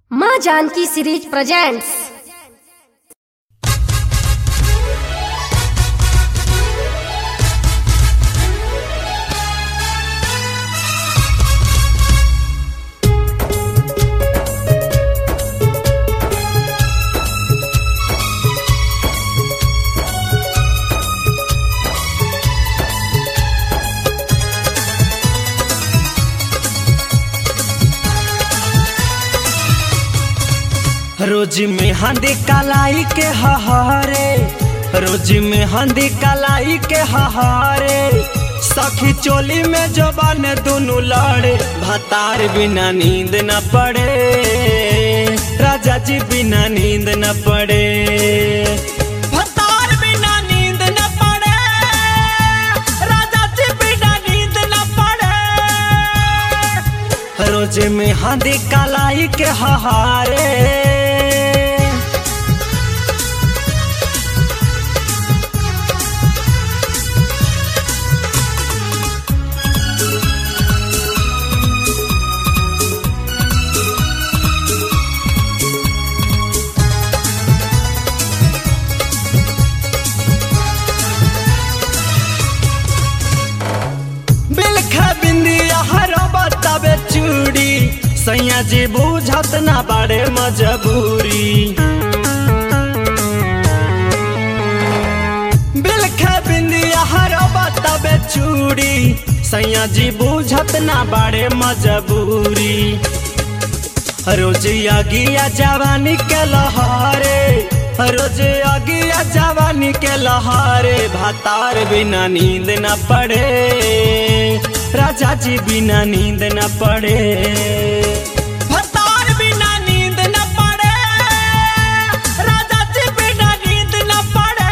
माँ Janaki series presents रोज में हंदी कलाई के हहारे रोज में हंदी कलाई के हहारे सखी चोली में जबान दोनों लड़े भतार बिना नींद न पड़े राजा जी बिना नींद न पड़े भतार बिना नींद न पड़े राजा जी बिना नींद न पड़े रोज में हंदी कलाई के हहारे बिलखा बिंदिया हरो बताबे चूड़ी सैया जी बुझत ना बाड़े मजबूरी बिलखा बिंदिया हरो बताबे चूड़ी सैया जी बुझत ना बाड़े मजबूरी रोज अगिया जवानी के लहारे रोज अगिया जवानी के लहारे भातार बिना नींद न पड़े राजा जी बिना नींद न पड़े भातार बिना नींद न पड़े राजा जी बिना नींद न पड़े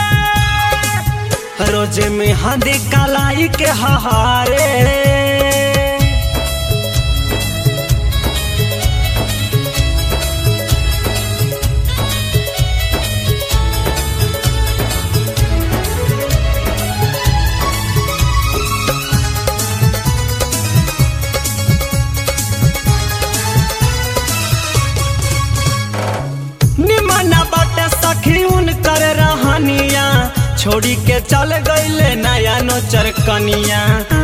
रोज में हंदी कलाई के हहारे निमन बाटे सखी उनकर रहनिया छोड़ी के चल गईले नया नोचर कनिया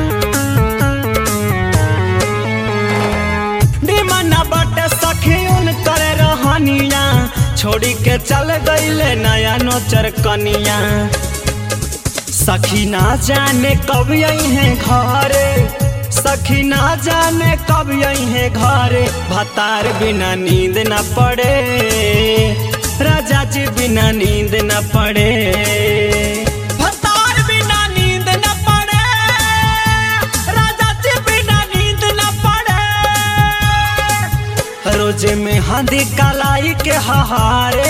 निमन बाटे सखी उनकर रहनिया छोड़ी के चल गईले नया नोचर कनिया सखी ना जाने कब आई है घरे सखी ना जाने कब आई है घरे भतार बिना नींद न पड़े राजा जी बिना नींद न पड़े भतार बिना नींद न पड़े राजा जी बिना नींद न पड़े रोज में हंदी कलाई के हहारे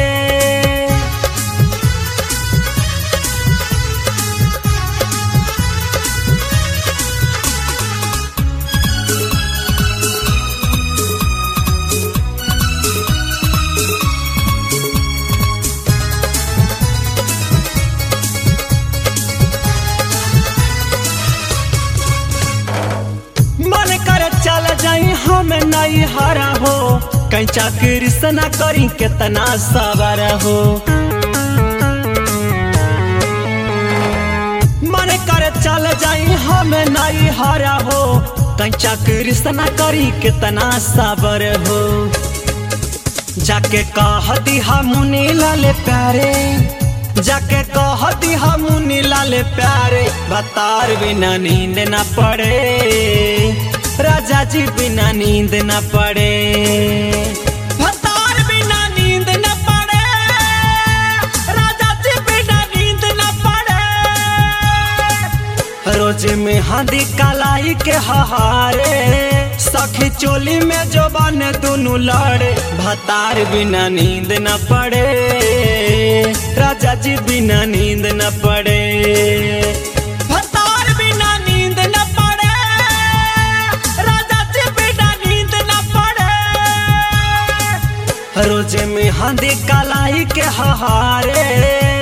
मन कर चल जाई हम नहीं हरा हो कहीं चाकरी से ना करी कितना सबर हो मन कर चल जाई हम नहीं हरा हो कहीं चाकरी से ना करी कितना सबर हो जाके कह दी हम लाले प्यारे जाके कह दी हम लाले प्यारे भतार बिना नींद न पड़े राजा जी बिना नींद न पड़े भतार बिना नींद न पड़े राजा जी बिना नींद न पड़े रोज में हंदी कलाई के हहारे सखी चोली में जो बन दोनों लड़े भतार बिना नींद न पड़े राजा जी बिना नींद न पड़े भतार बिना नींद न पड़े राजा जी बिना नींद न पड़े रोज में हंदी कलाई के हहारे